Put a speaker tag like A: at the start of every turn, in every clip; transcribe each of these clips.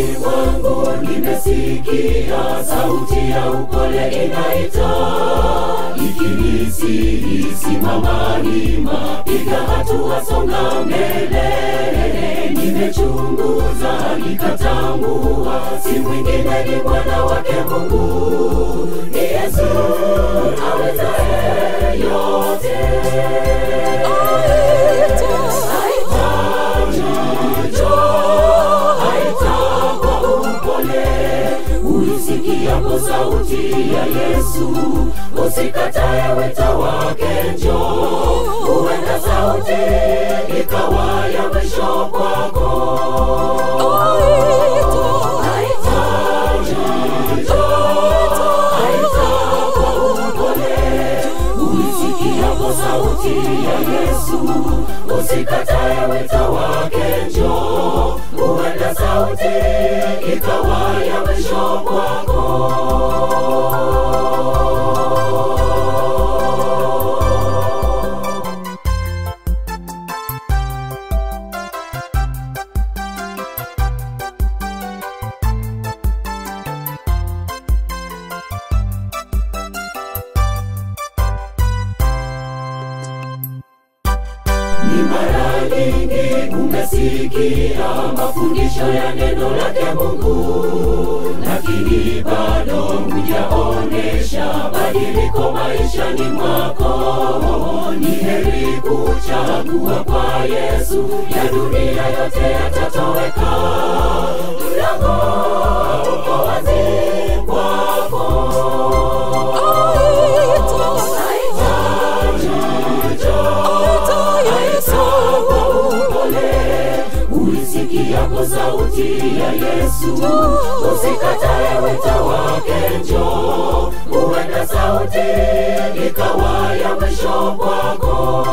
A: moyoni mwangu nimesikia sauti ya upole inaita ikinisihi simama wima piga hatua songa mbele nimechunguza nikatambua si mwingine ni mwana wake mungu ni yesu awezaye yote uisikiapo sauti ya yesu usikatae wito wake njo huenda sauti ikawa ya mwisho kwako uisikiapo sauti ya yesu usikatae wito wake njo huenda sauti ikawa ya mwisho kwako ni mara nyingi umesikia mafundisho ya neno lake mungu lakini bado hujaonesha badiliko maishani mwako ni heri kuchagua kwa yesu ya dunia yote yatatoweka mlango uko wazi kwako uisikiapo sauti ya yesu usikatae wito wake njo huenda sauti ikawa ya mwisho kwako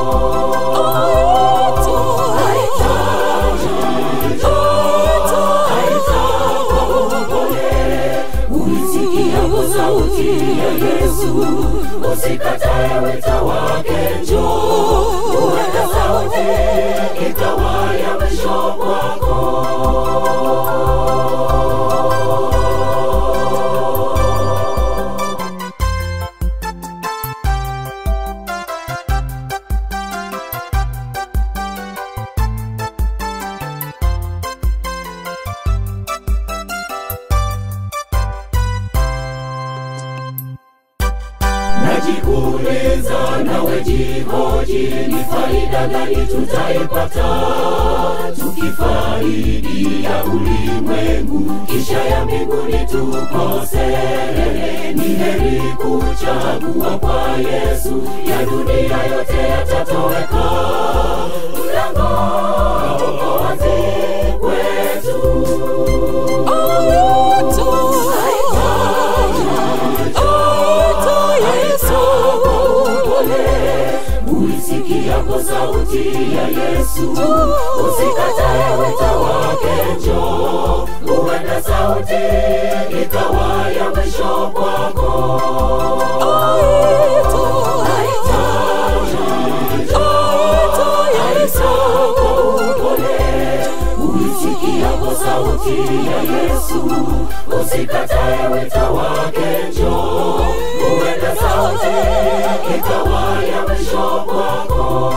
A: uisikiapo sauti ya yesu usikatae wito wake njo huenda sauti ikawa ya mwisho kwako najiuliza nawe jihoji ni faida gani tutaipata tukifaidi ya ulimwengu kisha ya mbinguni tukose ni heri kuchagua kwa yesu ya dunia yote yatatoweka mlango uko wazi kwetu uisikiapo sauti ya yesu usikatae wito wake njo huenda sauti ikawa ya mwisho kwako uisikiapo sauti ya yesu usikatae wito wake njo huenda sauti ikawa ya mwisho kwako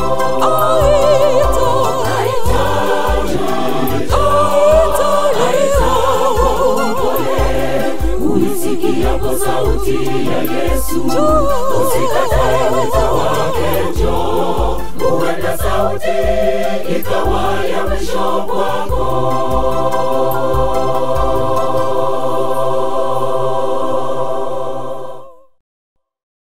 A: uisikiapo sauti ya yesu usikatae wito wake njo huenda sauti ikawa ya mwisho kwako